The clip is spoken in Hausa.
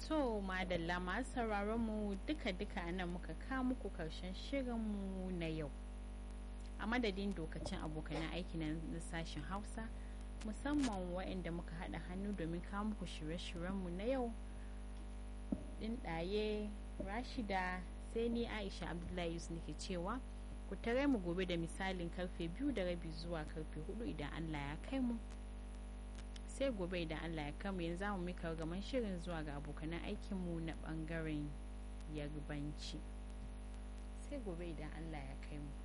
To madalla masu sauraron mu duka-duka nan muka kawo muku karshen shirinmu na yau. A madadin dokacin abokanan aiki na sashen Hausa musamman waɗanda muka haɗa hannu domin kawo muku shirye-shiryenmu na yau. Ɗin ɗaye Rashida sai ni Aisha Abdullahi Yusuf nake cewa ku tare mu gobe da misalin karfe biyu da rabi zuwa karfe hudu idan Allah ya kai mu. sai gobe idan Allah ya kama yanzu za mu mika gaman shirin zuwa ga abokanan aikinmu na bangaren yarbanci sai gobe idan Allah ya kai mu